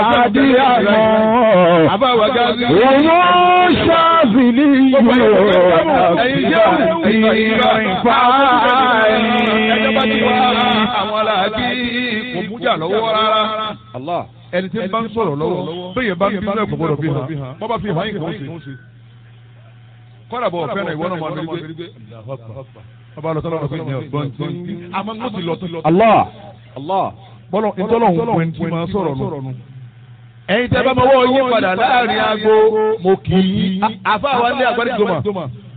àdìyàmọ́. àbáwá gáàsì. Wọ́n ṣàbìlì yóò ẹjọ́ bá ti wá àwọn aláàbí kò mújà lọ́wọ́ rárá. ẹni tí ń bá ń sọ̀rọ̀ lọ́wọ́ bẹ́ẹ̀ bá ń bí náà kò gbọ́dọ̀ bí hàn bọ́ bá fi hàn yín kò ń ṣe. kọ́dà bọ̀ fẹ́ràn ìwọ náà máa ń gbé. ọba lọ sọ́dọ̀ ọ̀gbìn ní ọ̀gbọ́n tí àmọ́ mo ti lọ tó lọ. Allah. bọ́lọ̀ ìtọ́lọ̀ ń pè ní máa sọ̀rọ̀ nù. ẹ̀yin tẹ́ bá mọ́wọ́ yín padà láàrin aago mo kì í. àfa wa ní àgbáríjọmọ